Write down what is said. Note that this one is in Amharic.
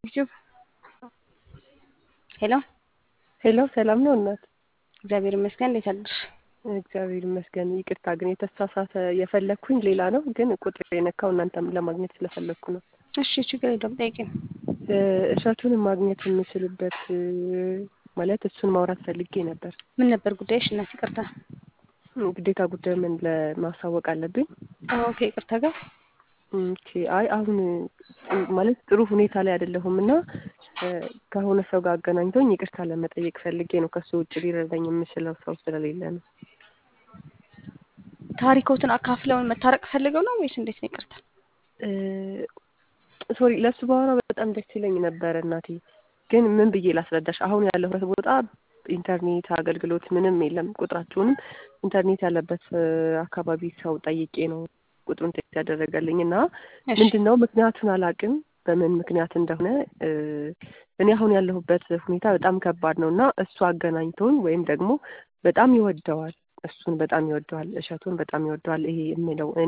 ዩቲዩብ ሄሎ ሄሎ ሰላም ነው እናት? እግዚአብሔር ይመስገን። እንዴት አደርሽ? እግዚአብሔር ይመስገን። ይቅርታ ግን የተሳሳተ የፈለግኩኝ ሌላ ነው፣ ግን ቁጥር የነካው እናንተም ለማግኘት ስለፈለግኩ ነው። እሺ ችግር የለውም ጠይቂኝ። እሸቱን ማግኘት የምችልበት ማለት እሱን ማውራት ፈልጌ ነበር። ምን ነበር ጉዳይሽ? እናት ይቅርታ። ግዴታ ጉዳይ ምን ለማሳወቅ አለብኝ? አዎ ከይቅርታ ጋር ኦኬ። አይ አሁን ማለት ጥሩ ሁኔታ ላይ አይደለሁም እና ከሆነ ሰው ጋር አገናኝቶኝ ይቅርታ ለመጠየቅ ፈልጌ ነው። ከሱ ውጭ ሊረዳኝ የምችለው ሰው ስለሌለ ነው። ታሪኮትን አካፍለውን መታረቅ ፈልገው ነው ወይስ እንዴት ነው? ይቅርታ ሶሪ፣ ለእሱ ባወራ በጣም ደስ ይለኝ ነበረ እናቴ። ግን ምን ብዬ ላስረዳሽ? አሁን ያለሁበት ቦታ ኢንተርኔት አገልግሎት ምንም የለም። ቁጥራችሁንም ኢንተርኔት ያለበት አካባቢ ሰው ጠይቄ ነው ቁጥሩን ቴክስት ያደረገልኝ እና ምንድን ነው ምክንያቱን አላውቅም፣ በምን ምክንያት እንደሆነ እኔ አሁን ያለሁበት ሁኔታ በጣም ከባድ ነው እና እሱ አገናኝቶን ወይም ደግሞ በጣም ይወደዋል፣ እሱን በጣም ይወደዋል፣ እሸቱን በጣም ይወደዋል። ይሄ የምለው